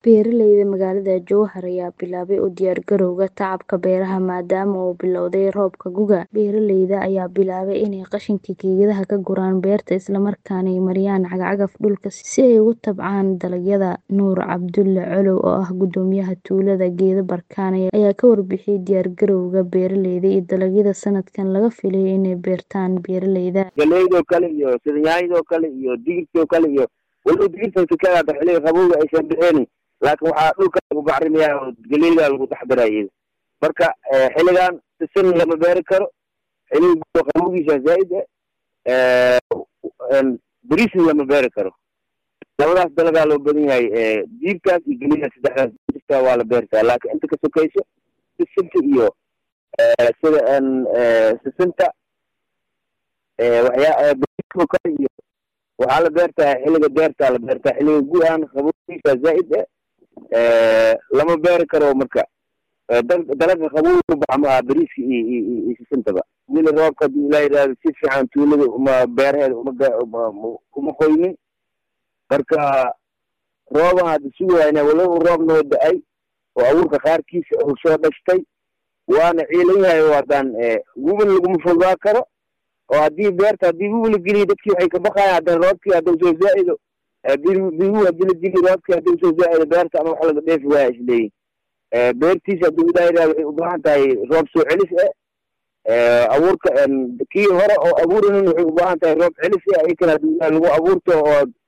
Beeralayda magaalada Jowhar ayaa bilaabay u diyaargarowga tacabka beeraha maadaama uu billowday roobka guga. Beeralayda ayaa bilaabay inay qashinka geedaha ka guraan beerta isla markaana ay mariyaan cagaf-cagaf dhulka si ay ugu tacbaan dalagyada. Nuur Cabdulle Colow oo ah guddoomiyaha tuulada Geedo Barkane ayaa ka warbixiyay diyaargarowga beeralayda iyo dalagyada sanadkan laga filayo inay beertaan beeralayda. Galleydo kale iyo sida yaanyadoo kale iyo digirtoo kale iyo waliba digirta sikada hadda xilliga qabowga aysan bixin laakiin waxaa dhulka lagu bacrimiyaa oo galleyda lagu dhex daraya marka xilligan sisin lama beeri karo xilliga qabowgiisa zaa'id ah bariisna lama beeri karo labadaas dalagaa loo badan yahay diirkaas iyo galleydaas saddexdaas digirta waa la beertaa laakiin inta ka sokayso sisinta iyo sida sisinta waxyaa bariiskoo kale iyo waxaa la beertaa xilliga beertaa la beertaa xilliga gu-aan qabowgiisa zaa'id ah lama beeri karo marka dalaga qabow baxa ma aha bariiska iyo iyo sisintaba weli roobka haddii ilaa yidhaahdo si fiican tuulada uma beeraheeda uma uma qoynin marka rooban hadda sugayna walow roob noo da-ay oo abuurka qaarkiisa uu soo dhashtay waana ciilan yahay oo haddaan wubin laguma fogaa karo oo haddii beerta haddii wiwi la geliyo dadkii waxay ka baqayaan haddana roobkii hadduu soo zaa-ido bigu haddii la geliyo roobkii hadduu soo zaa-ido beerta ama wax laga dheefi waaya isleeyihin beertiisa hadduu ilaa yidhahdo waxay u baahan tahay roob soo celis ah abuurka kii hore oo abuurinin waxay u baahan tahay roob celis ah iyakan haddii ilaah lagu abuurto oo